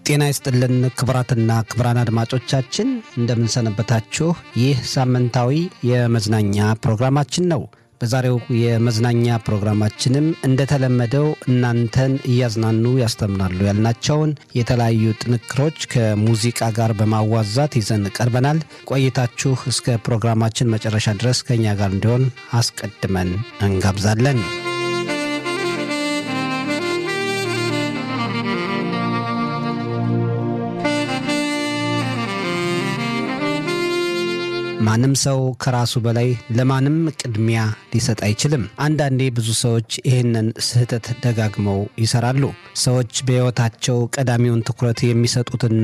ጤና ይስጥልን ክቡራትና ክቡራን አድማጮቻችን እንደምንሰነበታችሁ። ይህ ሳምንታዊ የመዝናኛ ፕሮግራማችን ነው። በዛሬው የመዝናኛ ፕሮግራማችንም እንደተለመደው እናንተን እያዝናኑ ያስተምራሉ ያልናቸውን የተለያዩ ጥንክሮች ከሙዚቃ ጋር በማዋዛት ይዘን ቀርበናል። ቆይታችሁ እስከ ፕሮግራማችን መጨረሻ ድረስ ከእኛ ጋር እንዲሆን አስቀድመን እንጋብዛለን። ማንም ሰው ከራሱ በላይ ለማንም ቅድሚያ ሊሰጥ አይችልም። አንዳንዴ ብዙ ሰዎች ይህንን ስህተት ደጋግመው ይሰራሉ። ሰዎች በሕይወታቸው ቀዳሚውን ትኩረት የሚሰጡትና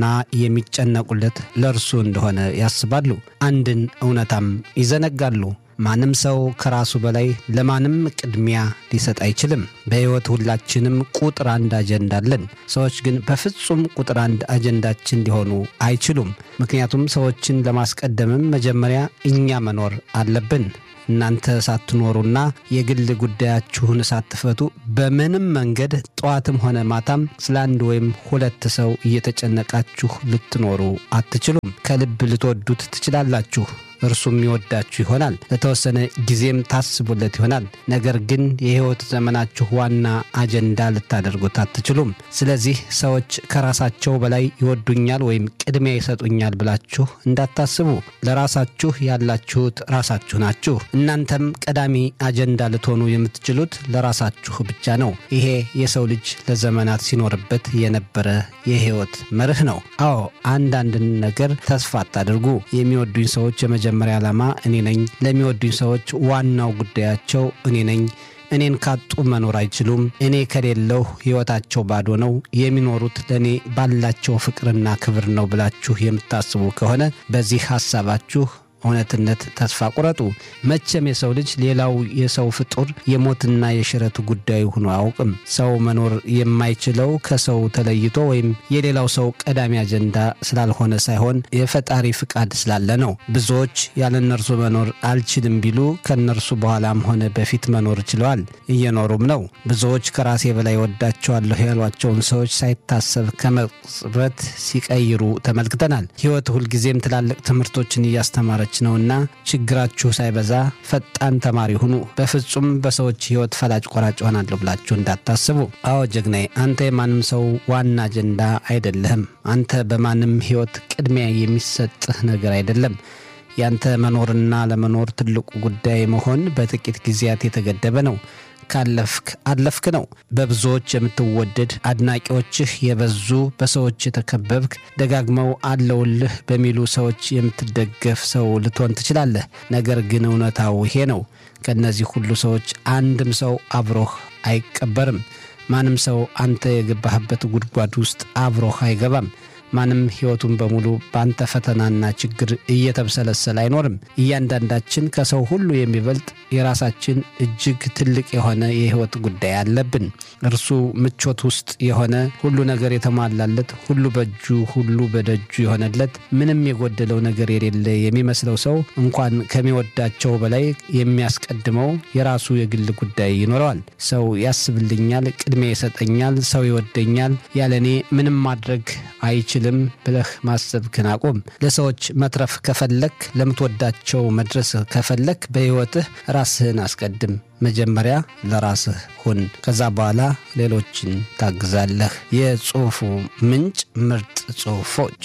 የሚጨነቁለት ለእርሱ እንደሆነ ያስባሉ። አንድን እውነታም ይዘነጋሉ። ማንም ሰው ከራሱ በላይ ለማንም ቅድሚያ ሊሰጥ አይችልም። በሕይወት ሁላችንም ቁጥር አንድ አጀንዳ አለን። ሰዎች ግን በፍጹም ቁጥር አንድ አጀንዳችን ሊሆኑ አይችሉም። ምክንያቱም ሰዎችን ለማስቀደምም መጀመሪያ እኛ መኖር አለብን። እናንተ ሳትኖሩና የግል ጉዳያችሁን ሳትፈቱ በምንም መንገድ ጠዋትም ሆነ ማታም ስለ አንድ ወይም ሁለት ሰው እየተጨነቃችሁ ልትኖሩ አትችሉም። ከልብ ልትወዱት ትችላላችሁ። እርሱም ይወዳችሁ ይሆናል። ለተወሰነ ጊዜም ታስቡለት ይሆናል። ነገር ግን የሕይወት ዘመናችሁ ዋና አጀንዳ ልታደርጉት አትችሉም። ስለዚህ ሰዎች ከራሳቸው በላይ ይወዱኛል ወይም ቅድሚያ ይሰጡኛል ብላችሁ እንዳታስቡ። ለራሳችሁ ያላችሁት ራሳችሁ ናችሁ። እናንተም ቀዳሚ አጀንዳ ልትሆኑ የምትችሉት ለራሳችሁ ብቻ ነው። ይሄ የሰው ልጅ ለዘመናት ሲኖርበት የነበረ የሕይወት መርህ ነው። አዎ አንዳንድን ነገር ተስፋ አታድርጉ። የሚወዱኝ ሰዎች የመጀመሪያ ዓላማ እኔ ነኝ። ለሚወዱኝ ሰዎች ዋናው ጉዳያቸው እኔ ነኝ። እኔን ካጡ መኖር አይችሉም። እኔ ከሌለሁ ሕይወታቸው ባዶ ነው። የሚኖሩት ለእኔ ባላቸው ፍቅርና ክብር ነው ብላችሁ የምታስቡ ከሆነ በዚህ ሐሳባችሁ እውነትነት ተስፋ ቁረጡ። መቼም የሰው ልጅ ሌላው የሰው ፍጡር የሞትና የሽረቱ ጉዳዩ ሆኖ አያውቅም። ሰው መኖር የማይችለው ከሰው ተለይቶ ወይም የሌላው ሰው ቀዳሚ አጀንዳ ስላልሆነ ሳይሆን የፈጣሪ ፍቃድ ስላለ ነው። ብዙዎች ያለ እነርሱ መኖር አልችልም ቢሉ ከእነርሱ በኋላም ሆነ በፊት መኖር ችለዋል፣ እየኖሩም ነው። ብዙዎች ከራሴ በላይ ወዳቸዋለሁ ያሏቸውን ሰዎች ሳይታሰብ ከመቅጽበት ሲቀይሩ ተመልክተናል። ሕይወት ሁልጊዜም ትላልቅ ትምህርቶችን እያስተማረች ነውና ችግራችሁ ሳይበዛ ፈጣን ተማሪ ሁኑ። በፍጹም በሰዎች ሕይወት ፈላጭ ቆራጭ ሆናለሁ ብላችሁ እንዳታስቡ። አዎ ጀግናዬ፣ አንተ የማንም ሰው ዋና አጀንዳ አይደለህም። አንተ በማንም ሕይወት ቅድሚያ የሚሰጥህ ነገር አይደለም። ያንተ መኖርና ለመኖር ትልቁ ጉዳይ መሆን በጥቂት ጊዜያት የተገደበ ነው። ካለፍክ አለፍክ ነው። በብዙዎች የምትወደድ አድናቂዎችህ የበዙ በሰዎች የተከበብክ ደጋግመው አለውልህ በሚሉ ሰዎች የምትደገፍ ሰው ልትሆን ትችላለህ። ነገር ግን እውነታው ይሄ ነው። ከእነዚህ ሁሉ ሰዎች አንድም ሰው አብሮህ አይቀበርም። ማንም ሰው አንተ የገባህበት ጉድጓድ ውስጥ አብሮህ አይገባም። ማንም ሕይወቱን በሙሉ በአንተ ፈተናና ችግር እየተብሰለሰለ አይኖርም። እያንዳንዳችን ከሰው ሁሉ የሚበልጥ የራሳችን እጅግ ትልቅ የሆነ የሕይወት ጉዳይ አለብን። እርሱ ምቾት ውስጥ የሆነ ሁሉ ነገር የተሟላለት፣ ሁሉ በእጁ ሁሉ በደጁ የሆነለት፣ ምንም የጎደለው ነገር የሌለ የሚመስለው ሰው እንኳን ከሚወዳቸው በላይ የሚያስቀድመው የራሱ የግል ጉዳይ ይኖረዋል። ሰው ያስብልኛል፣ ቅድሚያ ይሰጠኛል፣ ሰው ይወደኛል፣ ያለ እኔ ምንም ማድረግ አይችልም ብለህ ማሰብክን አቁም። ለሰዎች መትረፍ ከፈለክ፣ ለምትወዳቸው መድረስ ከፈለክ በሕይወትህ ራስህን አስቀድም። መጀመሪያ ለራስህ ሁን። ከዛ በኋላ ሌሎችን ታግዛለህ። የጽሑፉ ምንጭ ምርጥ ጽሑፎች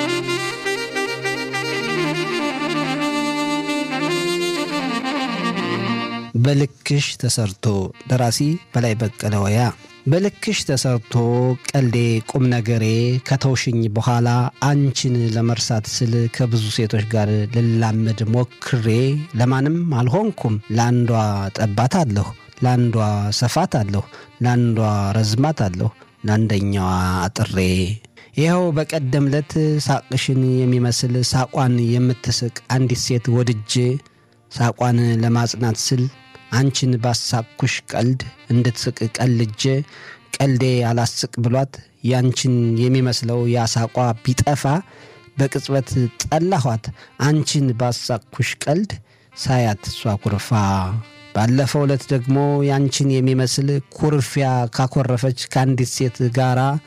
በልክሽ ተሰርቶ ደራሲ በላይ በቀለ ወያ በልክሽ ተሰርቶ ቀልዴ ቁም ነገሬ ከተውሽኝ በኋላ አንቺን ለመርሳት ስል ከብዙ ሴቶች ጋር ልላመድ ሞክሬ ለማንም አልሆንኩም። ለአንዷ ጠባት አለሁ፣ ለአንዷ ሰፋት አለሁ፣ ለአንዷ ረዝማት አለሁ፣ ለአንደኛዋ አጥሬ ይኸው በቀደም ለት ሳቅሽን የሚመስል ሳቋን የምትስቅ አንዲት ሴት ወድጄ ሳቋን ለማጽናት ስል አንቺን ባሳቅኩሽ ቀልድ እንድትስቅ ቀልጄ ቀልዴ አላስቅ ብሏት ያንቺን የሚመስለው ያሳቋ ቢጠፋ በቅጽበት ጠላኋት። አንቺን ባሳቅኩሽ ቀልድ ሳያት እሷ ኩርፋ። ባለፈው ዕለት ደግሞ ያንቺን የሚመስል ኩርፊያ ካኮረፈች ከአንዲት ሴት ጋራ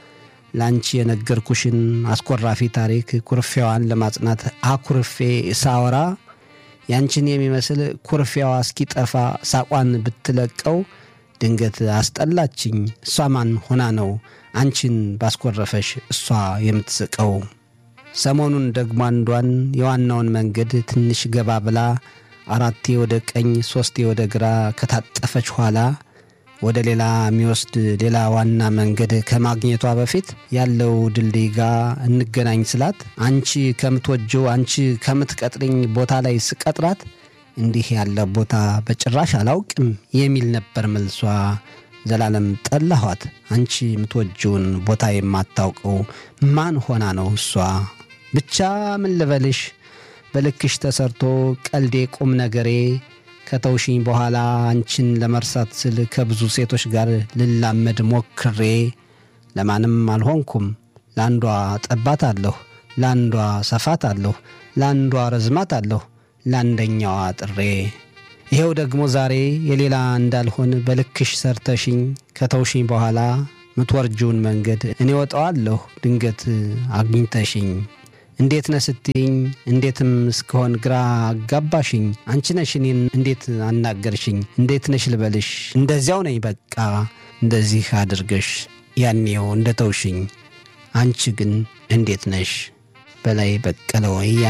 ለአንቺ የነገርኩሽን አስኮራፊ ታሪክ ኩርፊያዋን ለማጽናት አኩርፌ ሳወራ ያንቺን የሚመስል ኩርፊያዋ እስኪጠፋ ሳቋን ብትለቀው ድንገት አስጠላችኝ። እሷ ማን ሆና ነው አንቺን ባስኮረፈሽ እሷ የምትስቀው? ሰሞኑን ደግሞ አንዷን የዋናውን መንገድ ትንሽ ገባ ብላ አራቴ ወደ ቀኝ ሦስቴ ወደ ግራ ከታጠፈች ኋላ ወደ ሌላ የሚወስድ ሌላ ዋና መንገድ ከማግኘቷ በፊት ያለው ድልድይ ጋር እንገናኝ ስላት አንቺ ከምትወጀው አንቺ ከምትቀጥርኝ ቦታ ላይ ስቀጥራት እንዲህ ያለ ቦታ በጭራሽ አላውቅም የሚል ነበር መልሷ። ዘላለም ጠላኋት። አንቺ የምትወጂውን ቦታ የማታውቀው ማን ሆና ነው እሷ? ብቻ ምን ልበልሽ፣ በልክሽ ተሰርቶ ቀልዴ ቁም ነገሬ ከተውሽኝ በኋላ አንቺን ለመርሳት ስል ከብዙ ሴቶች ጋር ልላመድ ሞክሬ ለማንም አልሆንኩም። ለአንዷ ጠባት አለሁ፣ ለአንዷ ሰፋት አለሁ፣ ለአንዷ ረዝማት አለሁ፣ ለአንደኛዋ ጥሬ። ይኸው ደግሞ ዛሬ የሌላ እንዳልሆን በልክሽ ሰርተሽኝ ከተውሽኝ በኋላ ምትወርጂውን መንገድ እኔ ወጣዋለሁ ድንገት አግኝተሽኝ እንዴት ነህ ስትይኝ እንዴትም እስከሆን ግራ አጋባሽኝ። አንቺ ነሽ እኔን እንዴት አናገርሽኝ? እንዴት ነሽ ልበልሽ? እንደዚያው ነኝ በቃ እንደዚህ አድርገሽ ያኔው እንደ ተውሽኝ። አንቺ ግን እንዴት ነሽ? በላይ በቀለ ወያ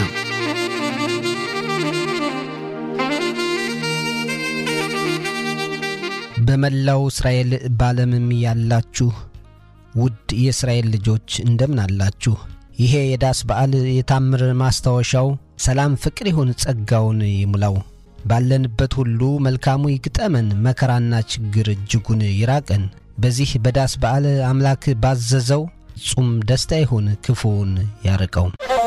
በመላው እስራኤል ባለምም ያላችሁ ውድ የእስራኤል ልጆች እንደምን አላችሁ? ይሄ የዳስ በዓል የታምር ማስታወሻው ሰላም፣ ፍቅር ይሁን፣ ጸጋውን ይሙላው። ባለንበት ሁሉ መልካሙ ይግጠመን፣ መከራና ችግር እጅጉን ይራቀን። በዚህ በዳስ በዓል አምላክ ባዘዘው ጹም ደስታ ይሁን፣ ክፉውን ያርቀው።